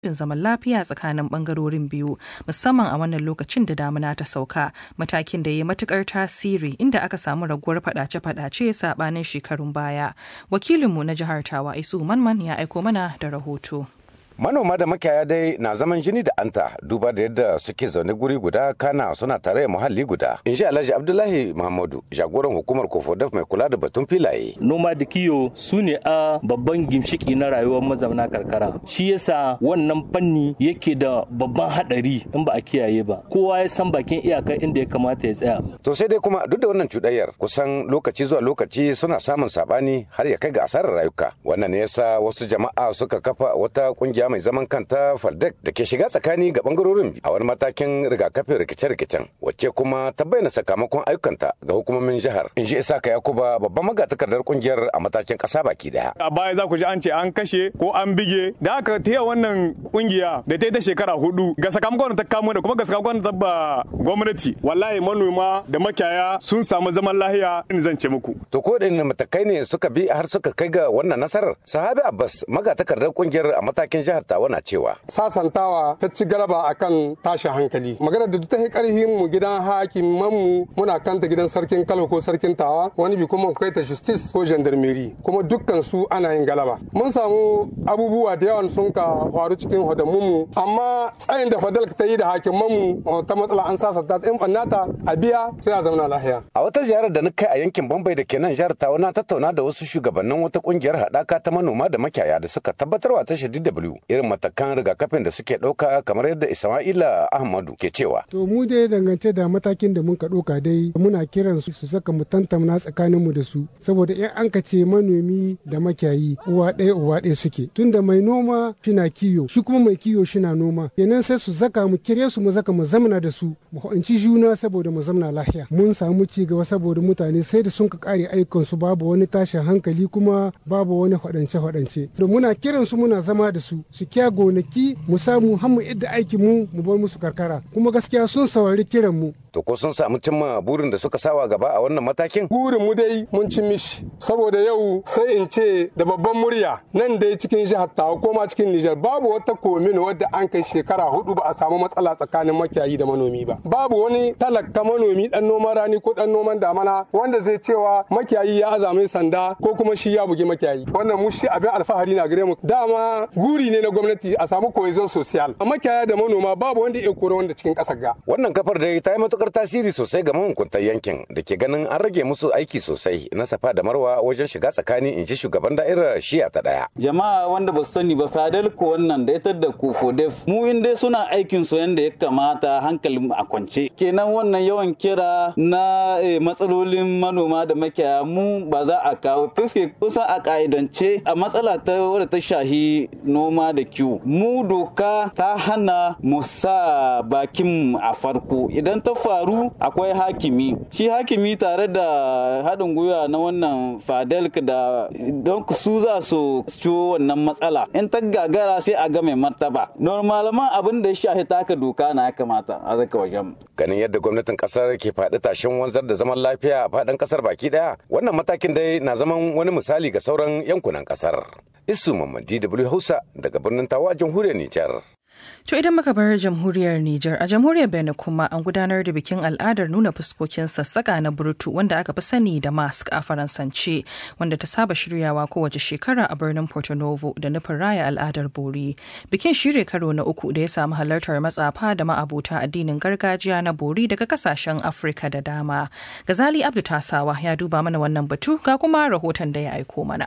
zaman lafiya tsakanin bangarorin biyu musamman a wannan lokacin da damuna ta sauka matakin da ya matukar tasiri inda aka samu raguwar fadace-fadace sabanin shekarun baya wakilinmu na jihar tawa isu manman ya aiko mana da rahoto manoma da makiyaya dai na zaman jini da anta duba da yadda suke zaune guri guda kana suna tare muhalli guda in ji alhaji abdullahi muhammadu jagoran hukumar kofodaf mai kula da batun filaye noma da kiyo su ne a babban gimshiki na rayuwar mazauna karkara shi yasa wannan fanni yake da babban hadari in ba a kiyaye ba kowa ya san bakin iyakar inda ya kamata ya tsaya to sai dai kuma duk da wannan cuɗayyar kusan lokaci zuwa lokaci suna samun sabani har ya kai ga asarar rayuka wannan ne yasa wasu jama'a suka kafa wata kungiya mai zaman kanta Faldek da ke shiga tsakani ga bangarorin a wani matakin rigakafin rikice-rikicen wacce kuma ta bayyana sakamakon ayyukanta ga hukumomin jihar. In ji Isaka Yakuba babban magatakardar kungiyar a matakin kasa baki daya. A baya za ku ji an ce an kashe ko an bige da aka taya wannan kungiya da ta yi ta shekara hudu ga sakamakon da ta kamo da kuma ga sakamakon da ta ba gwamnati wallahi manoma da makiyaya sun samu zaman lahiya in zan ce muku. To ko da matakai ne suka bi har suka kai ga wannan nasarar? Sahabi Abbas magatakardar kungiyar a matakin jihar tawa na cewa. Sasantawa ta ci galaba akan tashin hankali. Magana da ta yi karhin mu gidan hakiman mu muna kanta gidan sarkin Kano ko sarkin Tawa wani bi kuma kai ta justice ko gendarmerie kuma dukkan su ana yin galaba. Mun samu abubuwa da yawan sun ka faru cikin hodamun mu amma tsayin da Fadal ta yi da hakiman mu ta matsala an sasanta ta in bannata a biya sai a zauna lahiya. A wata ziyarar da na kai a yankin Bambai da ke nan jihar Tawa na tattauna da wasu shugabannin wata kungiyar haɗaka ta manoma da makiyaya da suka tabbatarwa tashar DW irin matakan rigakafin da suke ɗauka kamar yadda Isma'ila Ahmadu ke cewa. To mu dai dangance da matakin da muka ɗauka dai muna kiran su su saka mu tantamna tsakanin mu da su saboda in an ka ce manomi da makiyayi uwa ɗaya uwa ɗaya suke tunda mai noma shina kiyo shi kuma mai kiyo shina noma kenan sai su zaka mu kire su mu zaka mu zamna da su mu ho'inci juna saboda mu zamna lafiya mun samu ci gaba saboda mutane sai da sun ka kare ayyukan su babu wani tashin hankali kuma babu wani faɗance faɗance da muna kiran su muna zama da su su kya gonaki mu samu har mu idda aikin mu mu bar musu karkara kuma gaskiya sun saurari kiran mu to ko sun samu cimma burin da suka sawa gaba a wannan matakin burin mu dai mun ci mishi saboda yau sai in ce da babban murya nan dai cikin jihar Tawa ko ma cikin Nijar babu wata komin wadda an kai shekara hudu ba a samu matsala tsakanin makiyayi da manomi ba babu wani talaka manomi dan noman rani ko dan noman damana wanda zai cewa makiyayi ya azame sanda ko kuma shi ya bugi makiyayi wannan mu shi abin alfahari na gare mu dama guri ne na gwamnati a samu cohesion social a makiyaya da manoma babu wanda ya kore wanda cikin kasar ga wannan kafar dai ta yi matukar tasiri sosai ga mahukuntan yankin da ke ganin an rage musu aiki sosai na safa da marwa wajen shiga tsakani in ji shugaban da'irar shiya ta daya jama'a wanda ba su sani ba fadal ko wannan da ita da kofodef mu in dai suna aikin su yanda ya kamata hankalin a kwance kenan wannan yawan kira na matsalolin manoma da makiyaya mu ba za a kawo fiske kusan a ka'idance a matsala ta wadda ta shahi noma da kiwo mu doka ta hana mu sa bakin a farko idan ta faru akwai hakimi shi hakimi tare da haɗin gwiwa na wannan fadelk da don su za su ciwo wannan matsala in ta gagara sai a ga mai martaba normalaman abin da ya shahi taka doka na ya kamata a zaka wajen ganin yadda gwamnatin kasar ke faɗi tashin wanzar da zaman lafiya a faɗin kasar baki daya wannan matakin dai na zaman wani misali ga sauran yankunan kasar isu mamman dw hausa daga birnin tawa jamhuriyar nijar To idan muka bar jamhuriyar Nijar a jamhuriyar Benin kuma an gudanar da bikin al'adar nuna fuskokin sassaka na burtu wanda aka fi sani da mask a faransance wanda ta saba shiryawa kowace shekara a birnin Porto Novo da nufin raya al'adar bori. Bikin shirya karo na uku da ya samu halartar matsafa da ma'abuta addinin gargajiya na bori daga kasashen Afirka da dama. Gazali Abdu Tasawa ya duba mana wannan batu ga kuma rahoton da ya aiko mana.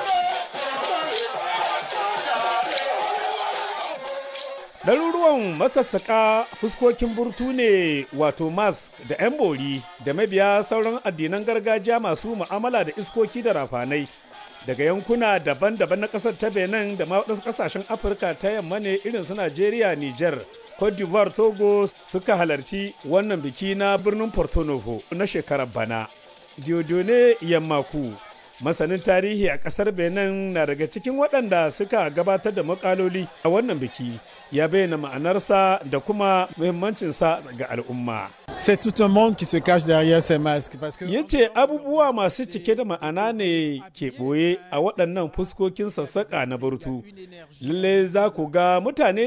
ɗaruruwan masassaƙa fuskokin burtu ne wato mask da 'yan bori da mabiya sauran addinan gargajiya masu mu'amala da iskoki da rafanai daga yankuna daban-daban na ƙasar ta benin da waɗansu ƙasashen afirka ta yamma ne irin su najeriya niger cote d'ivoire togo suka halarci wannan biki na birnin porto novo na shekarar bana diodone yammaku masanin tarihi a ƙasar benin na daga cikin waɗanda suka gabatar da makaloli a wannan biki ya bayyana ma'anarsa da kuma muhimmancinsa ga al'umma. C'est tout un monde qui se cache derrière ces masques. Parce que... Ya ce abubuwa masu cike da ma'ana ne ke ɓoye a waɗannan fuskokin sassaƙa na burtu. Lalle za ku ga mutane